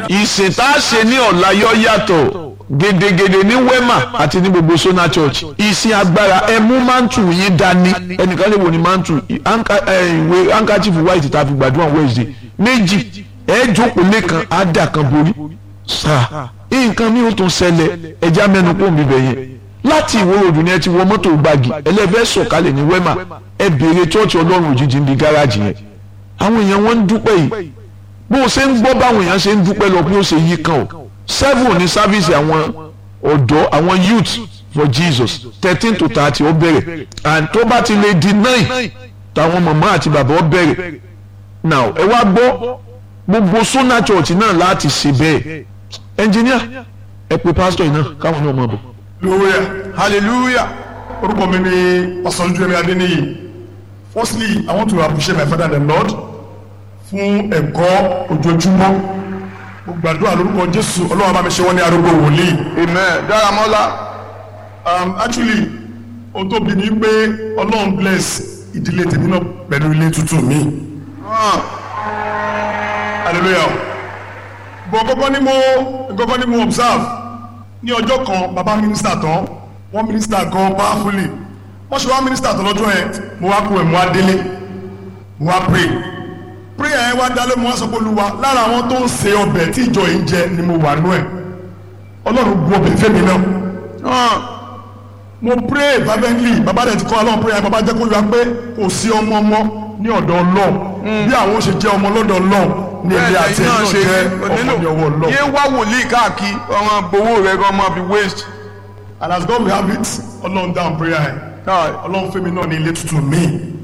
ìsìn tá a ṣe ní ọ̀la yọ yàtọ̀ gedegede ní wema àti ní gbogbo sona church ìsìn agbára ẹ mú mantu yín dání ẹnìkan lè wò ní mantu ìwé handkerchief white tá a fi gbàdúrà wednesday méjì ẹ jókòó lẹ́kan á dà kan borí sáà nǹkan mi ò tún ṣẹlẹ̀ ẹja mẹ́nu kó mi bẹ̀ yẹn láti ìwé òdù ni ẹ ti wọ mọ́tò gbági ẹlẹ́fẹ́ sọ̀kalẹ̀ ní wema ẹ béèrè chọ́ọ̀chì ọlọ́run òjijì ń di gáràjì yẹn àwọn èèyàn wọn ń dúpẹ́ yìí bó o ṣe ń gbọ́ báwọn èèyàn ṣe ń dúpẹ́ lọ bí ó ṣe yí kan o seven ní sáfíìsì àwọn ọ̀dọ́ àwọn youth for jesus thirteen to thirty ó bẹ̀rẹ̀ and tó bá ti lè di nine táwọn màmá àti bàbá ó bẹ̀rẹ̀ now ẹ wá gbọ́ gbogbo sona church náà láti ṣe bẹ́ẹ̀ engineer ẹ pe pastor yìí náà káwọn náà máa bọ̀. hallelujah hallelujah orúkọ mi ni ọ̀sánjúwẹ̀mí adéníyì firstly i want to appreciate my father and the lord fún ẹ̀kọ́ ojoojúmọ́ mo gbàdúrà lórúkọ jésù ọlọ́run bá mi ṣe wọ́n ní arúgbó wòlíì. amen dáramọ́lá. um, actually ohun tó bí ni pé ọlọ́run bless ìdílé tèmi náà pẹ̀lú ilé tuntun mi. hallelujah bọ̀ kọ́kọ́ ni mo kọ́kọ́ ni mo observe ní ọjọ́ kan bàbá mínísítà tán wọ́n mínísítà gan powerfully wọ́n ṣe wá mínísítà tán lọ́jọ́ yẹn mo wá kú ẹ̀ mo wá délé mo wá pray prayer yẹn wá dálé mo wá sọ pé olúwa lára àwọn tó ń se ọbẹ̀ tí ìjọ yìí ń jẹ ni mo wà nú ẹ̀ ọlọ́run bu ọbẹ̀ fẹ́mi náà mo pray fervently bàbá rẹ̀ ti kọ́ ọlọ́run prayer bàbá jẹ́ kó yọ pé kò sí ọmọ ọmọ ní ọ̀dọ̀ ọlọ́run bí àwọn ó ṣe jẹ́ ọmọ lọ́dọ̀ ọlọ́run ní ilé àti ẹ̀ náà jẹ́ ọmọ ní ọwọ́ ọlọ́run. yé wá wòlíì káàkiri ọmọ gbowó rẹ kọ́ ọmọ fi waste. and as God will have it ọlọ́run down prayer yẹn ọlọ́run fẹ́mi náà ní ilé tuntun míì